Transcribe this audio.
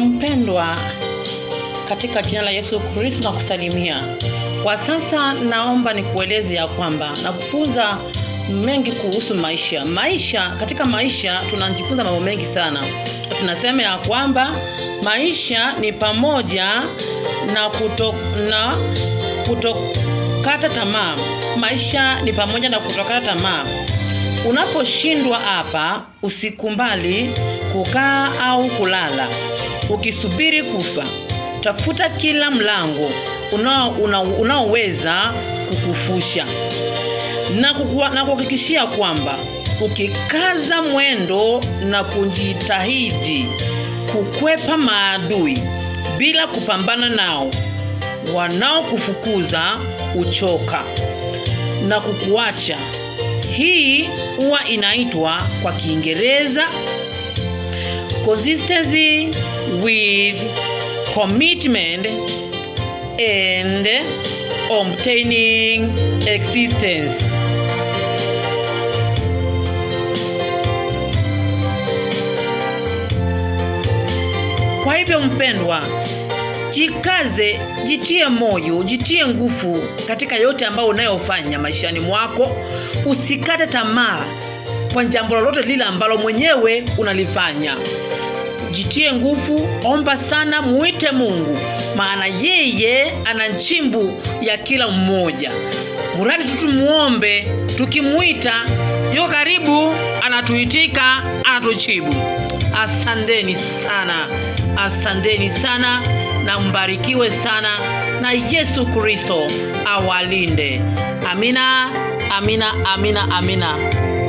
Mpendwa, katika jina la Yesu Kristo na kusalimia. Kwa sasa naomba nikueleze ya kwamba nakufunza mengi kuhusu maisha. Maisha, katika maisha tunajifunza mambo mengi sana. Tunasema ya kwamba maisha ni pamoja na kuto, na kutokata tamaa. Maisha ni pamoja na kutokata tamaa. Unaposhindwa hapa, usikumbali kukaa au kulala ukisubiri kufa. Tafuta kila mlango unaoweza una, una kukufusha na kukuwa, na kuhakikishia kwamba ukikaza mwendo na kujitahidi kukwepa maadui bila kupambana nao, wanaokufukuza uchoka na kukuacha. Hii huwa inaitwa kwa Kiingereza consistency with commitment and obtaining existence. Kwa hivyo mpendwa, jikaze, jitie moyo, jitie nguvu katika yote ambayo unayofanya maishani mwako. Usikate tamaa kwa jambo lolote lile ambalo mwenyewe unalifanya. Jitie nguvu, omba sana, muite Mungu, maana yeye ana njimbu ya kila mmoja. Mradi tu tumuombe, tukimuita yuko karibu, anatuitika, anatujibu. Asanteni sana, asanteni sana na mbarikiwe sana, na Yesu Kristo awalinde. Amina, amina, amina, amina.